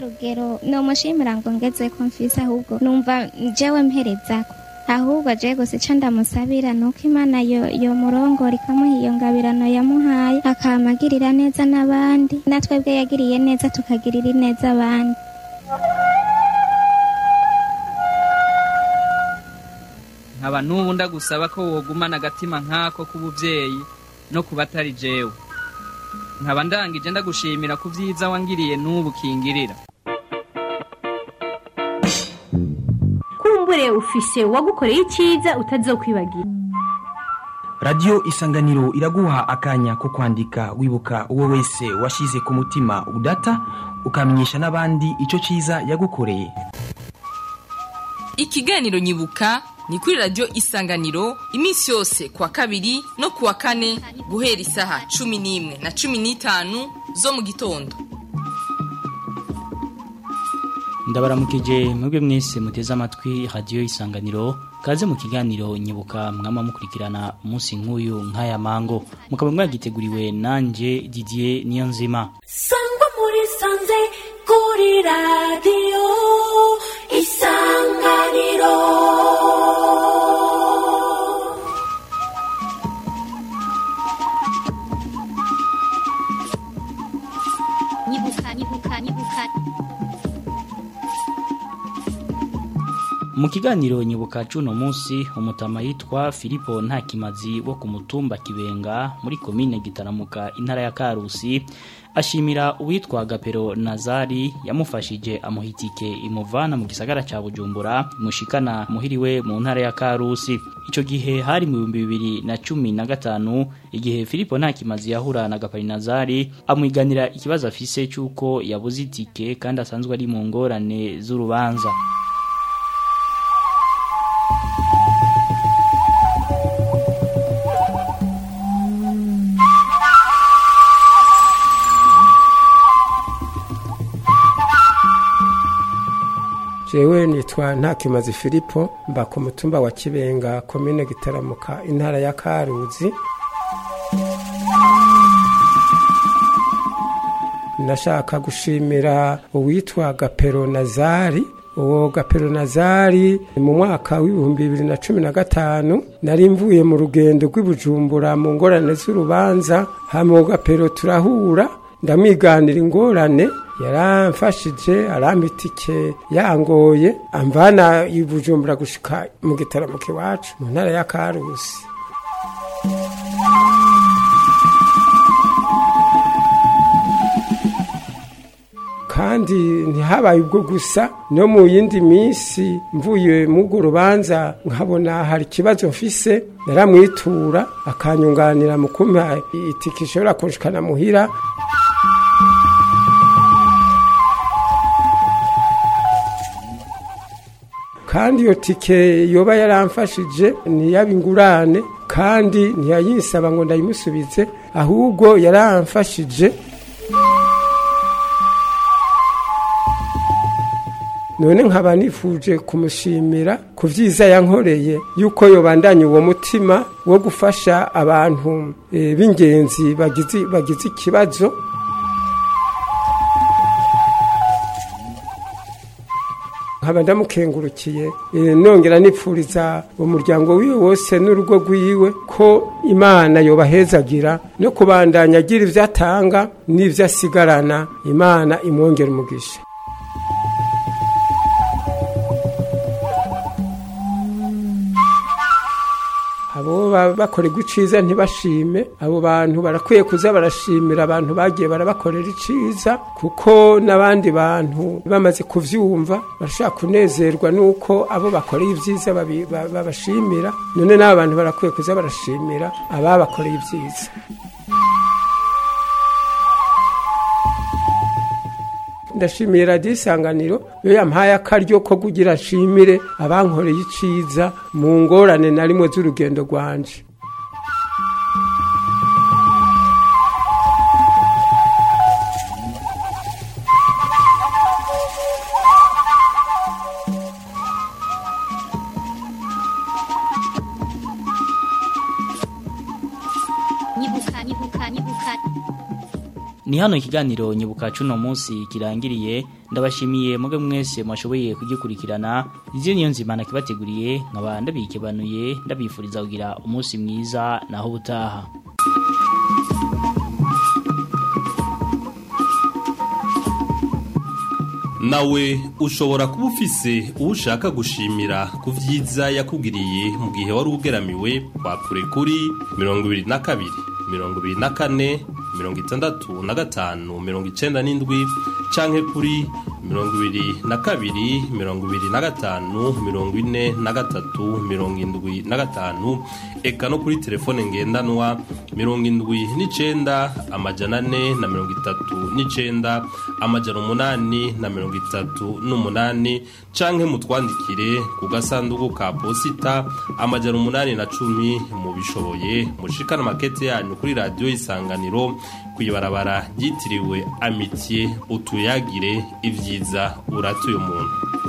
rugero nomushimira ngo ngeze ko mfise ahubwo numva jewe mperezako ahubwo je gusa ico ndamusabira nuko imana yo yo murongora ikamuha iyo ngabirano yamuhaye akamagirira neza n'abandi natwebwe yagiriye neza tukagirira neza abandi nkaba n'ubu ndagusaba ko wogumana agatima nk'ako k'ubuvyeyi no ku batari jewe nkaba ndangije ndagushimira ku vyiza wangiriye n'ubu kingirira kumbure ufise uwagukoreye icyiza utazokwibagira radiyo isanganiro iraguha akanya ko kwandika wibuka uwo wese washyize ku mutima udata ukamenyesha n'abandi icyo cyiza yagukoreye ikiganiro nyibuka ni kuri radiyo isanganiro iminsi yose kuwa kabiri no kuwa kane guhera isaha cumi n'imwe na cumi n'itanu zo mu gitondo ndabaramukije mwebwe mwese muteze amatwi radiyo isanganiro kaze mu kiganiro nyibuka mwama mukurikirana umunsi nk'uyu nk'aya mango mukaba mwagiteguriwe nanjye didier niyo nzima sangwa muri sanze kuri radiyo isanganiro nyibuka nyibuka nyibuka mu kiganiro nyibuka cuno munsi umutama yitwa filipo ntakimazi wo ku mutumba kibenga muri komine gitaramuka intara ya karusi ashimira uwitwa gapero nazari yamufashije amuhitike imuvana mu gisagara ca bujumbura mushikana muhiriwe mu ntara ya karusi ico gihe hari mu bihumbi bibiri na cumi na gatanu igihe filipo ntakimazi yahura na gapero nazari amwiganira ikibazo afise c'uko yabuze itike kandi asanzwe ari mu ngorane z'urubanza jewe nitwa ntakimazi filipo mba ku mutumba wa kibenga komine gitaramuka intara ya karuzi ndashaka gushimira uwitwa gapero nazari uwo gapero nazari mu mwaka w'ibihumbi bibiri na cumi na gatanu nari mvuye mu rugendo rw'ibujumbura mu ngorane z'urubanza hama uwo gapero turahura ndamwiganira ingorane yaramfashije arampa itike yangoye amvana ibujumbura gushika mu gitaramuka iwacu mu ntara ya karusi kandi ntihabaye ubwo gusa no mu yindi minsi mvuye muri rubanza nkabona hari ikibazo mfise naramwitura akanyunganira mu kumpa itike ishobora kunshikana muhira kandi iyo tike yoba yaramfashije ntiyaba ingurane kandi ntiyayinsaba ngo ndayimusubize ahubwo yaramfashije none nkaba nifuje kumushimira ku byiza yankoreye yuko yobandanya uwo mutima wo gufasha abantu b'ingenzi bagize ikibazo nkaba ndamukengurukiye nongera nipfuriza umuryango wiwe wose n'urugo rwiwe ko imana yobahezagira no kubandanya agira ibyo atanga n'ibyo asigarana imana imwongera umugisha abo bakorerwa iciza ntibashime abo bantu barakwiye kuza barashimira abantu bagiye barabakorera iciza kuko n'abandi bantu bamaze kuvyumva barashaka kunezerwa nuko abo bakoreye ibyiza babashimira none n'abo bantu barakwiye kuza barashimira ababakoreye ibyiza ndashimiye radiyo isanganiro iyo yampaye akaryo ko kugira nshimire abankoreye iciza mu ngorane na rimwe z'urugendo rwanje nyibuka nyibuka nyibuka ni hano ikiganiro nyibuka cuno munsi kirangiriye ndabashimiye muge mwese mwashoboye kugikurikirana izi niyo nzima nakibateguriye nkaba ndabikebanuye ndabifuriza kugira umunsi mwiza naho ubutaha nawe ushobora kuba ufise uwo ushaka gushimira ku byiza yakugiriye mu gihe wari ugeramiwe wakure kuri mirongo ibiri na kabiri mirongo ibiri na kane mirongo itandatu na gatanu mirongo icenda n'indwi canke kuri mirongo ibiri na kabiri mirongo ibiri na gatanu mirongo ine na gatatu mirongo indwi na gatanu eka no kuri telefone ngendanwa mirongo indwi n'icenda amajana ane na mirongo itatu n'icenda amajana umunani na mirongo itatu n'umunani canke mutwandikire ku gasanduku ka posita amajana umunani na cumi mubishoboye mushikana makete yanyu kuri radiyo isanganiro kw'ibarabara ryitiriwe amitiye utuyagire ibyiza uratuye umuntu